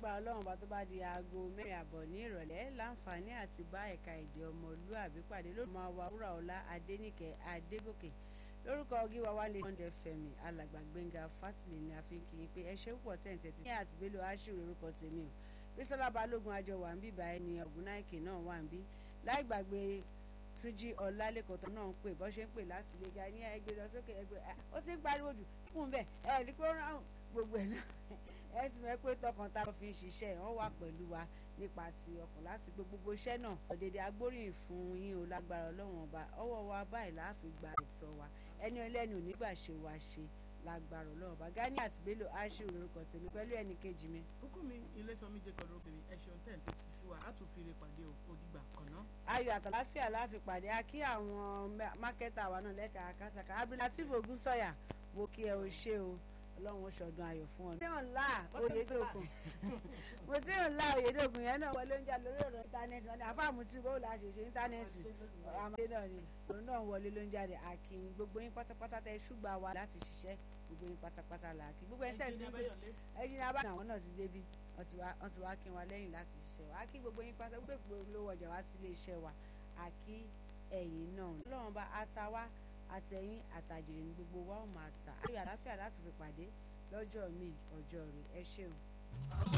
lágbára ọlọ́run bá tó bá di aago mẹ́rin àbọ̀ ní ìrọ̀lẹ́ láǹfààní àti bá ẹ̀ka èdè ọmọlúàbí pàdé lórí máa wa wúrà ọlá adéníkẹ́ adégòkè lórúkọ gíwa wálé sunday fẹmi alàgbà gbẹngà fátìlẹ ní àfikún pé ẹ ṣe púpọ̀ tẹ̀ǹtẹ̀ tí ní àtìgbélò aṣíwò orúkọ tèmi o bísọ́lá balógun àjọ wà ń bí báyìí ni ọ̀gùnáìkè náà wà ń bí láì gbàgbé túnjí ọlálẹ́kọ̀tọ̀ náà ń pè bọ́ ṣe ń pè láti lè ga ní ẹgbẹ́ lọ sókè ẹgbẹ́ ó ti ń pariwo jù fún bẹ́ẹ̀ ẹ̀ rí pé ó rán gbogbo ẹ̀ náà ẹ sì mọ̀ pé tọkàn tá a fi ń ṣiṣẹ́ wọ́n wà pẹ̀lú wa nípa ti ọkàn láti gbé gbogbo iṣẹ́ náà ọ̀dẹ̀dẹ̀ agbóríyìn fún yín o lágbára ọlọ́run ọba ọwọ́ wa báyìí láàfin gba ẹ̀tọ́ wa ẹni ọlẹ́ni onígbà ṣe wa ṣe lágbára ọlọ́run ọba Gani àti Bello aṣíwò lórúkọ tèmi pẹ̀lú ẹnì kejì mi. kókó mi ilé sanmi jẹ́ kọ́ lókè mi ẹ ṣeun tẹ̀ ń tẹ́tí sí wa á tún fi ire pàdé òdìgbà kan náà. ayọ̀ àtàláfíà láàfin pàdé a kí àwọn mákẹ́tà wa náà lẹ́ka àkàtàkà Abdulateef Ogunsanya mo kí ẹ o ṣe o ọlọ́run ṣọdún ayọ̀ fún ọ. mo tí ò ń la oyèdògùn mo tí ò ń la oyèdògùn yẹn náà wọlé oúnjẹ lórí ọ̀rọ̀ íńtánẹ́ẹ̀tì wọn ni àfàmù tí bó la ṣe ṣe íńtánẹ́ẹ̀tì àmọ́tẹ́ náà ni òun náà wọlé lóúnjẹ rẹ̀ àkìn gbogbo yín pátápátá tẹ ṣùgbà wa láti ṣiṣẹ́ gbogbo yín pátápátá là kí gbogbo yín tẹ̀sí ẹ̀jìn náà bá àwọn náà ti débi wọ́n ti wá kí wa lẹ́yìn láti ṣiṣẹ́ wa kí gbogbo yín pátá gbogbo olówó ọjà wá sí ilé iṣẹ́ wa àkí ẹ̀yìn náà ọlọ́run bá ata wá àtẹ̀yìn àtàjèrè ní gbogbo wa ó máa tà ayọ̀ àláfíà láti fi pàdé lọ́jọ́ míì ọjọ́ rẹ̀ ẹ ṣeun.